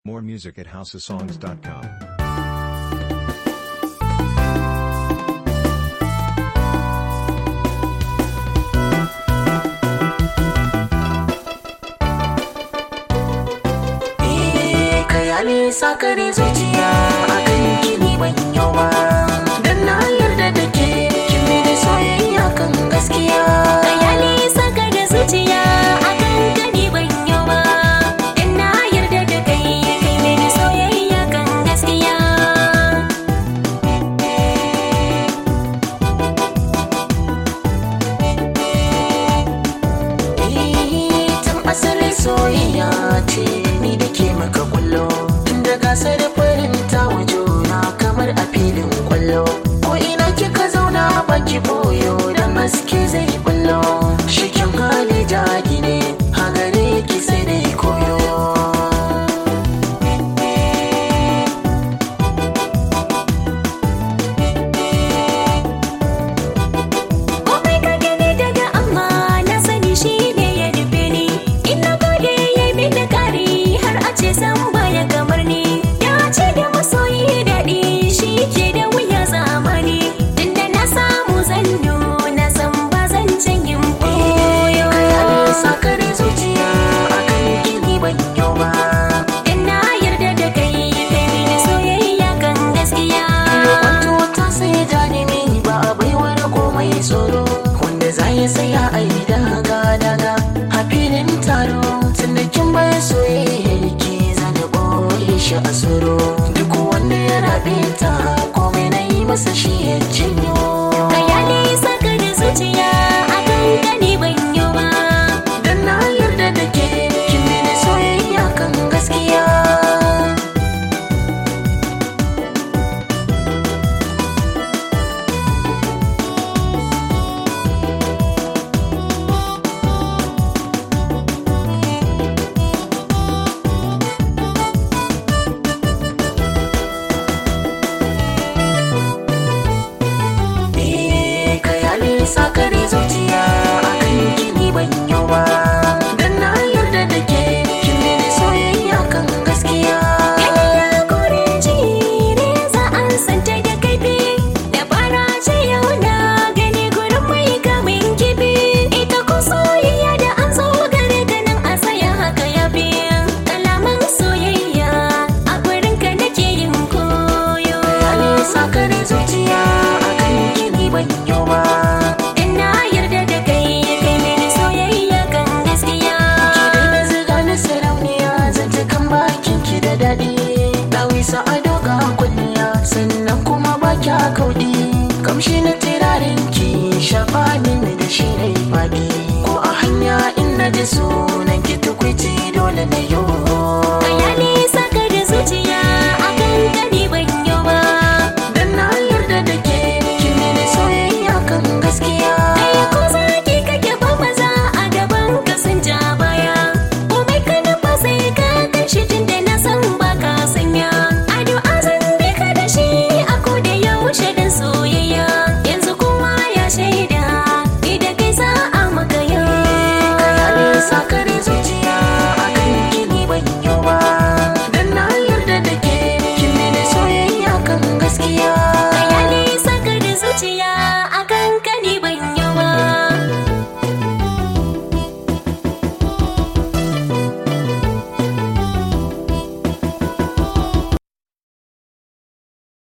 More music at houseofsongs.com. kaya ne sakare zuciya a kan kini ban yau ba dan na yarda da ke kin da soyayya kan gaskiya Kaya ne saka da zuciya akan gani ban yau ba Dan na yarda da kai kai mini soyayya kan gaskiya Eh, tun asali soyayya ce ni da ke maka kullo tun da gasar farin ta juna kamar a filin kwallo ko ina kika zauna baki boyo dan haske zai bullo shikin hali jadi ne hagare ki sai dai koyo Komai ka gani daga Allah na sani shi ne ya nufe ni Ina gode ya yi mini kari har a ce san baya kamar ni Ya ce da masoyi daɗi shi ke da wuya zamani Tunda na samu zanyo na san ba zan can yin koyo sakare zuciya akan kini ban yau ba Dan na yarda da kai kai mini soyayya kan gaskiya Kwanto ta sai janimi ba a baiwar komai tsoro wanda za ya saya a yi daga daga a filin taro tun da kin bai soyayyar ki zana boye shi a tsoro duk wanda ya rabe ta komai na yi masa shi ya ci